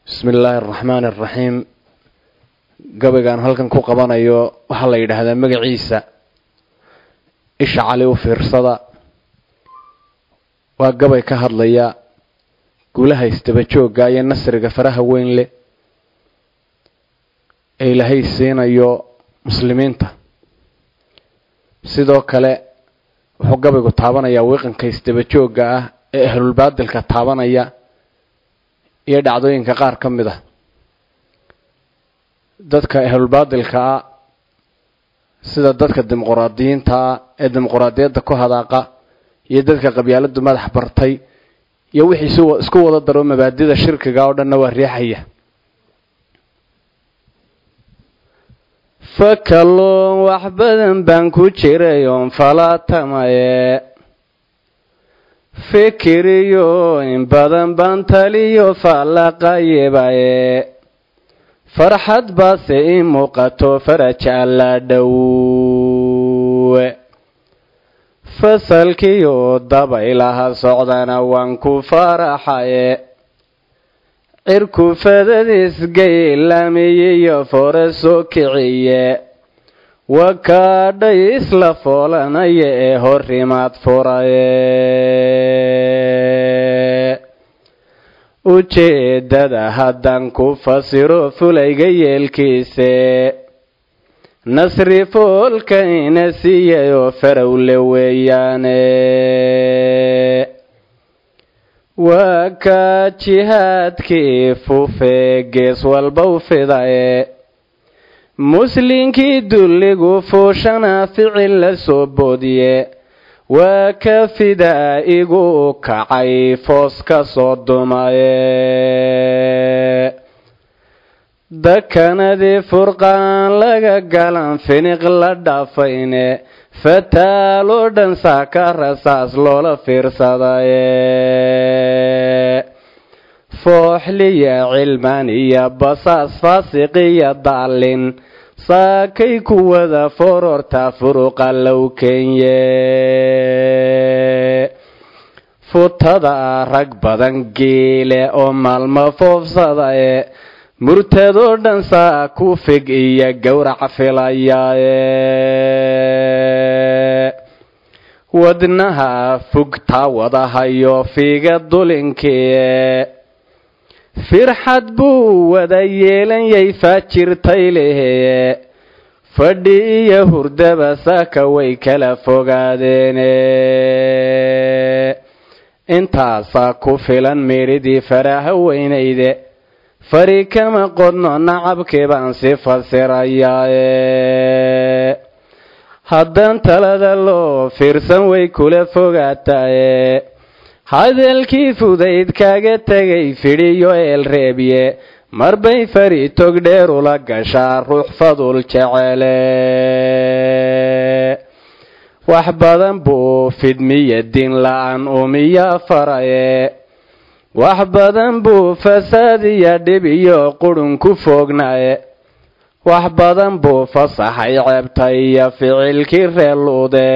bismi illaahi araxmaani araxiim gabaygaan halkan ku qabanayo waxaa la yidhaahdaa magaciisa isha cali u fiirsada waa gabay ka hadlaya guulaha isdaba joogga iyo nasriga faraha weyn leh ee ilaahay siinayo muslimiinta sidoo kale wuxuu gabaygu taabanayaa wiiqanka isdaba joogga ah ee ahlulbaadilka taabanaya iyo dhacdooyinka qaar ka mid ah dadka ahlulbaadilka ah sida dadka dimuquraadiyiinta ah ee dimuquraadiyadda ku hadaaqa iyo dadka qabyaaladu madax bartay iyo wixii isku wada daro mabaadida shirkiga oo dhanna waa riixaya fakalloon wax badan baan ku jiray oon falaatamaye fikiriyo in badan baan taliyo faallaqayebaye farxad baase ii muuqato faraj alla dhowe fasalkiyo dabaylaha socdana waan ku faraxaye cirku fadadiisgaylamiyiyo fore soo kiciye wakaadhay isla foolanaya ee horimaad furaye ujeeddada haddaan ku fasiro fulayga yeelkiise nasri foolka ina siiyay oo farowle weeyaane waa kaa jihaadkii fufee gees walba u fidaye muslinkii dulligu fuushana ficil la soo boodiye waa ka fidaa igu kacay foos ka soo dumaye dakanadii furqaan laga galan finiq la dhaafayne fataaloo dhan saaka rasaas loola fiirsadaye fooxliya cilmaan iyo basaas faasiqiya daalin saakay kuwada fororta furuqa low kenye futada rag badan geele oo maalmo foofsadaye murtadoo dhan saa ku fig iyo gowrac filayaaye wadnaha fugtaa wadahayo fiiga dulinkiie firxad buu wada yeelanyay faajirtay leheye fadhi iyo hurdaba saaka way kala fogaadeene intaasaa ku filan meedhidii faraha weynayde fari kama qodno nacabkii baan si fasirayaaye haddaan talada loo fiirsan way kula fogaataye hadalkii fudayd kaaga tegay fidhiyo eelreebye marbay fari tog dheer ula gashaa ruux fadul jecele wax badan buu fidmiya din la-aan umiya faraye wax badan buu fasaad iyo dhib iyo qurun ku foognaye wax badan buu fasaxay ceebta iyo ficilkii reeluude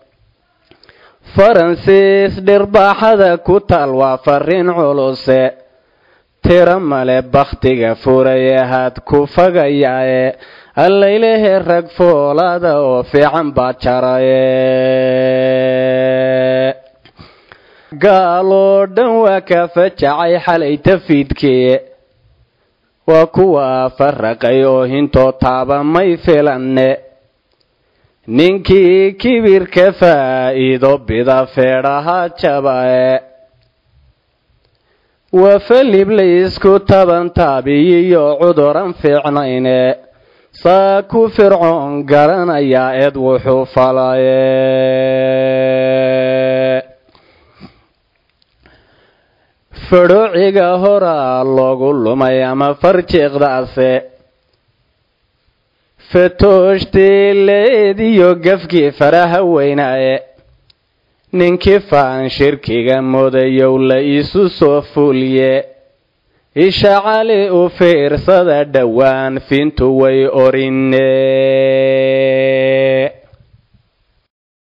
faransiis dhirbaaxada ku taal waa fariin culuse tiro male bakhtiga furaye had ku fagayaaye allaylehe rag foolaada oo fiican baa jaraye gaaloo dhan waa ka fajacay xalay tafiidkii waa kuwa faraqay oo hintoo taaba may filanne ninkii kibirka faa'iido bida feedhaha jabae waa falib laysku taban taabiyiyo cuduran fiicnayne saa ku fircoon garanayaa eed wuxuu falaye fadhoociga horaa loogu lumay ama farjiiqdaase fatooshtiileediyo gafkii faraha weynaaye ninkii faan shirkiga mudayow la isu soo fuulye isha cali u fiirsada dhowaan fintu way orine